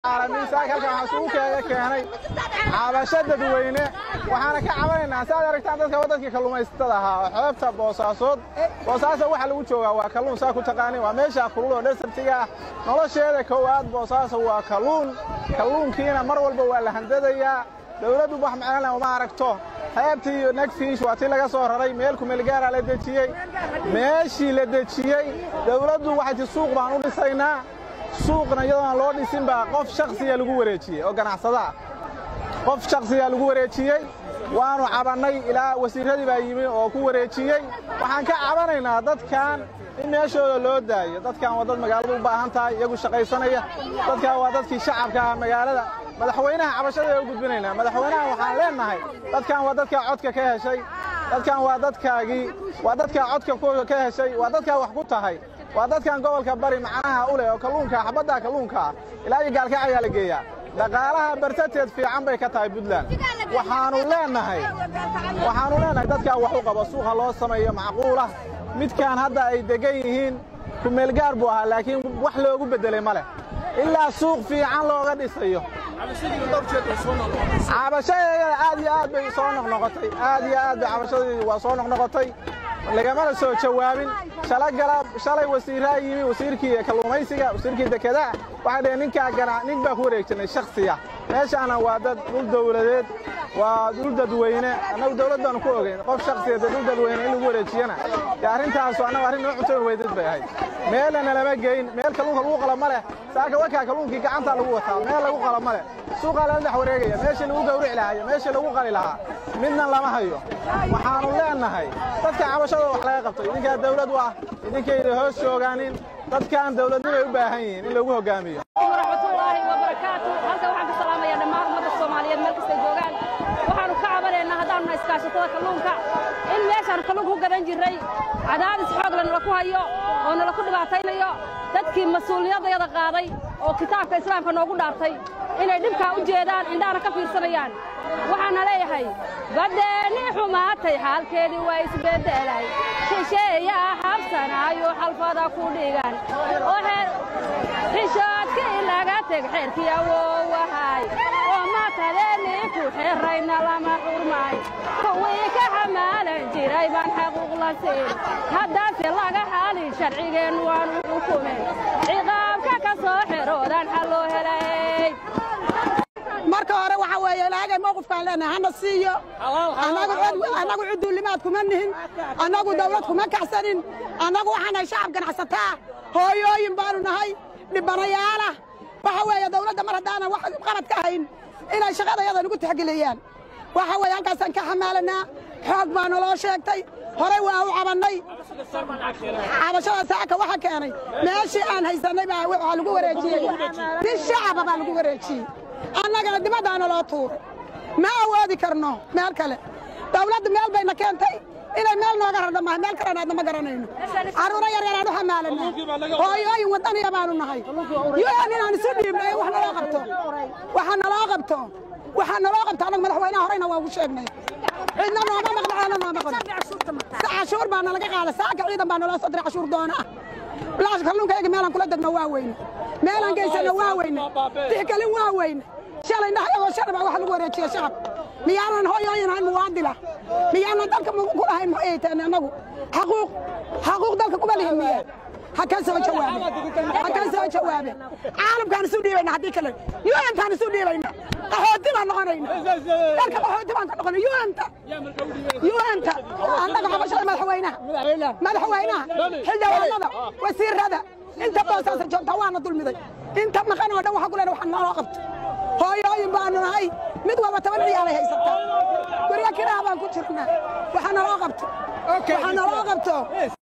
miisaanka halkan waxaa isugu keega keenay cabasho dadweyne waxaana ka cabanaynaa si aad aragtaan dadka waddankii kalluumaysatada ahaa oo xeebta boosaasood boosaaso waxa lagu joogaa waa kalluun saa ku taqaanin waa meesha kulul oo dhesabtiga ah nolosheeda koowaad boosaaso waa kalluun kalluunkiina mar walba waa la handadayaa dowladdu wax macnana uma aragto xeebtii iyo negfiish waa tii laga soo raray meel kumeelgaaraa la dejiyey meeshii la dejiyey dowladdu waxay ti suuq baan u dhisaynaa suuqna iyadoon loo dhisin baa qof shaksiya lagu wareejiyey oo ganacsada ah qof shaksiyaa lagu wareejiyey waannu cabannay ilaa wasiirradii baa yimi oo ku wareejiyey waxaan ka cabanaynaa dadkan in meeshooda loo daayo dadkan waa dad magaaladu u baahan tahay iyagu shaqaysanaya dadkan waa dadkii shacabka ah magaalada madaxweynaha cabashada u gudbinaynaa madaxweynaha waxaan leennahay dadkan waa dadkaa codka ka heshay dadkan waa dadkaagii waa dadkaa codka ka heshay waa dadkaa wax ku tahay waa dadkan gobolka bari macnaha u leh oo kalluunka xabaddaa kalluunka ah ilaa iyo gaalkac ayaa la geeyaa dhaqaalaha bartateed fiican bay ka tahay puntland waxaannu leennahay waxaannu leennahay dadkaa wax u qabo suuqa loo sameeyo macquulah midkaan hadda ay deggan yihiin kumeelgaar buu ahaa laakiin wax loogu beddelay ma leh ilaa suuq fiican looga dhisayo cabashadeeda aad iyo aad bay soo noqnoqotay aad iyo aad bay cabashadeedii waa soo noqnoqotay lagamana soo jawaabin shalay wasiiraa yimi wasiirkii kalluumaysiga wasiirkii dekedaha waxay dhaheen ninkaa gana nin baa ku wareegsanay shaksiya meeshaana waa dad dhul dawladeed waa dhul dadweyne annagu dawlad baanu ku ogeyn qof shaksiya dee dhul dadweyne in lagu wareejiyana dee arrintaasu annagu arrin noo cuntoon weydad bay ahayd meelana lama geyn meel kalluunka lagu qala ma leh saaka wakaa kalluunkii gacantaa lagu wataa meel lagu qala ma leh suuqaa lala dhex wareegaya meeshii lagu gawrici lahaa meeshii lagu qali lahaa midna lama hayo waxaannu leennahay dadka cabashada wax laga qabto idinkaa dawlad u ah idinkayda hoos joogaanin dadkan dawladnimay u baahan yihiin in lagu hoggaamiyo waraxmatullaahi wabarakaatu halkan waxaan ka salaamayaa dhammaan ummadda soomaaliyeed meel kastay joogaan waxaannu ka cabanaynaa haddaannu na iskaashatada kalluunka in meeshaannu kalluunka ku gadan jirray cadaadis xoogla nala ku hayo oo nala ku dhibaataynayo dadkii mas-uuliyadayada qaaday oo kitaabka islaamka noogu dhaartay inay dhibkaa u jeedaan indhahana ka fiirsanayaan waxaana leeyahay baddeenii xumaatay xaalkeedii waa isbeddelay shisheeyaa habsanaayo xalfada ku dhigan oo xishoodkii laga teg xeerkii awowahay oo matadeenii ku xerrayna lama xurmay kuwii ka xamaalan jiray baan xaquuq la siin haddaase laga xaalin sharcigeen waanu xukumen ciqaabka ka soo xeroodan xal loo helay marka hore waxaa weeye ilaagay mawqifkaan leenahay hana siiyo annagu cuduulimaad kuma nihin annagu dawlad kuma kaxsanin annagu waxaan nahay shacab ganacsataa hooyooyin baanu nahay dhibbanayaalah waxa weeye dawladda mar haddaanan wax qalad ka hayn inay shaqadayada nagu tixgeliyaan waxa weeye halkaasaan ka xamaalanaa xoog baa naloo sheegtay horey waa u cabannay cabashada saaka waxa keenay meeshii aan haysannay baa waxaa lagu wareejiyey si shacaba baa lagu wareejiyey annagana dibaddaana loo tuuray ma awoodi karno meel kale dawladdu meel bayna keentay inay meel nooga rardha maaha meel kalena aadna ma garanayno carruuro yaryaraan u xamaalanaa hooyooyin waddaniya baanu nahay un inaan isu dhiibnay wax naloo qabto waxa naloo qabto waxaa naloo qabto annaga madaxweynaha horeyna waa ugu sheegnay cidna nooma maqno ceelna nooma qodno cashuur baa nalaga qaada saaka ciidan baa naloo soo diray cashuur doona ah laash kalluunkayga meelaan kula degno waa weyne meelaan geysano waa weyne tixgelin waa weyne shalay dhahayagoo shalay baa wax lagu wareejiya shacab miyaanan hooyooyin ahayn muwaadila miyaanan dalka ku lahayn maxay tahay annagu xaquuq xaquuq dalka kuma lihin miye ha ka soo jawaabe ha ka soo jawaabe caalamkaan isu dhiibayna haddii kale yuantaan isu dhiibayna qaxooti baan noqonayna dalka qaxooti baan ka noqona yuanta yuanta annaga qabashada madaxweynaha madaxweynaha xildhibaanada wasiirada inta boosaasa joogta waana dulmiday inta maqan oo dhan waxa ku leena waxaan naloo qabto hooyooyin baanu nahay mid walba toban ciyaalay haysataa guryo kiraa baan ku jirnaa waxaa naloo qabto waxaa naloo qabto